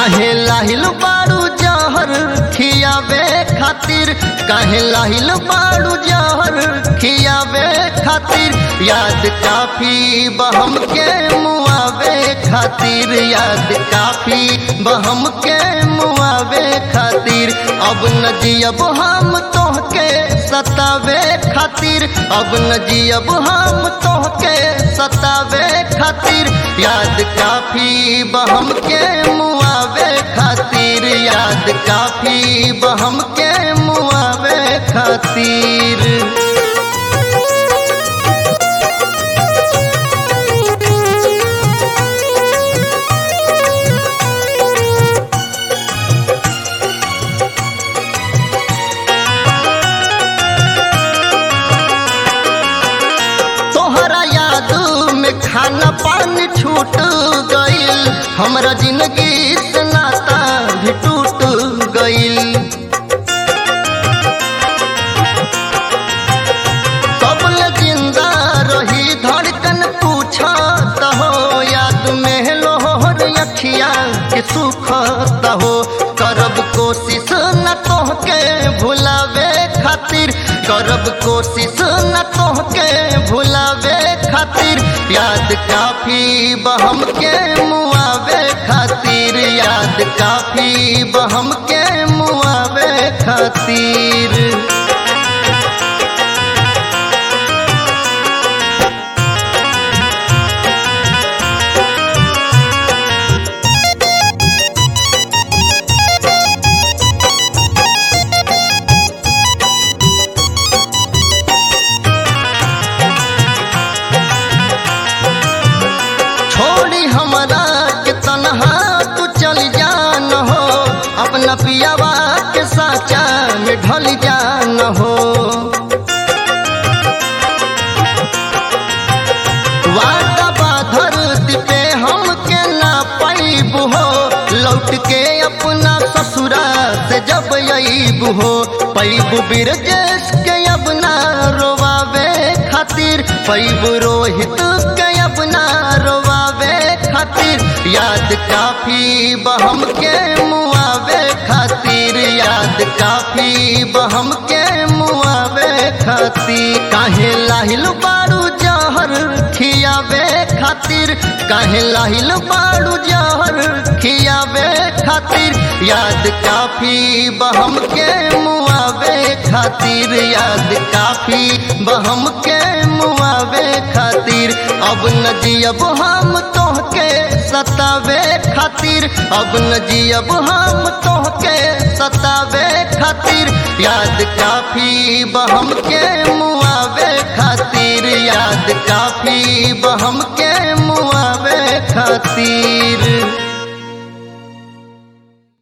काहे लाहिल बाड़ू जहर खियावे खातिर काहे लाहिल बाड़ू जहर खियावे खातिर याद काफी बहम के मुआवे खातिर याद काफी बहम के मुआवे खातिर अब न जियब हम तोहके सतावे खातिर अब न जियब हम तोहके सतावे खातिर याद काफी बहम के मुआवे खातिर याद काफी बहम के मुआवे खातिर तोहरा याद में खाना पानी छूट गईल हमरा जिंदगी से नाता भी टूट गईल कबल जिंदा रही धड़कन पूछा हो याद में लोहर अखिया के सुख हो करब कोशिश न तोहके भुलावे खातिर करब कोशिश न तोहके भुलावे खातिर याद काफी बहम के मुआवे खातिर याद काफी बहम के मुआवे खातिर छोड़ी हमरा के तनहा तू चल जान हो अपना पियावा के साचा में ढल जान हो वादा बाधर पे हम के ना पैब हो लौट के अपना ससुरा से जब अईब हो पैब बिरजेश के अब ना रोवावे खातिर पैब रोहित के अब ना रोवावे खातिर याद काफी बहम के मुआवे खातिर याद काफी बहम के मुआवे खातिर काहे लाहिल बारू जहर खियावे खातिर काहे लाहिल बारू जहर खियावे खातिर याद काफी बहम के मुआवे खातिर याद काफी बहम के मुआवे खातिर अब न जियब हम तोहके सतावे खातिर अब न जियब हम तोहके सतावे खातिर याद काफी बहम के मुआवे खातिर याद काफी बहम के मुआवे खातिर